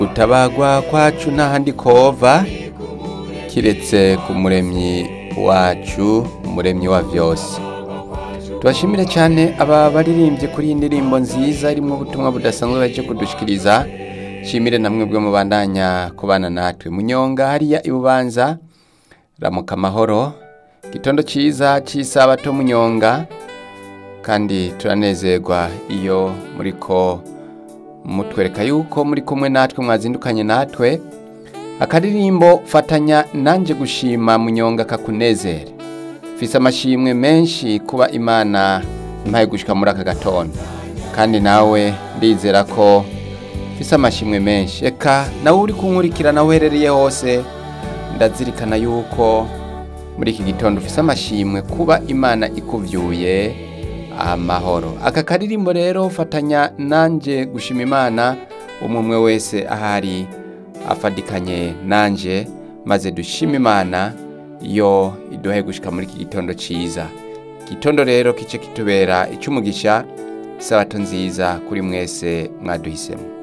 utabagwa kwacu ntahandi kova kiretse ku muremyi wacu umuremyi wa vyose tubashimire cyane aba baririmbye kuri iyi ndirimbo nziza irimo ubutumwa budasanzwe baje kudushikiriza shimire namwe bwe mubandanya kubana natwe munyonga hariya ibubanza ramuka amahoro gitondo cyiza cy'isabato munyonga kandi turanezerwa iyo muriko mutwereka yuko muri kumwe natwe mwazindukanye natwe akaririmbo fatanya nanjye gushima munyonga kakunezere mfise amashimwe menshi kuba imana impaye gushika muri aka gatondo kandi nawe ndizera ko mfise amashimwe menshi eka nawe uri kunkurikirana uherereye hose ndazirikana yuko muri iki gitondo ufise amashimwe kuba imana ikuvyuye amahoro aka karirimbo rero fatanya nanje gushima imana umwe umwe wese ahari afadikanye nanje maze dushima imana yo iduhe gushika muri iki gitondo ciza gitondo rero kice kitubera icyumugisha isabato nziza kuri mwese mwaduhisemo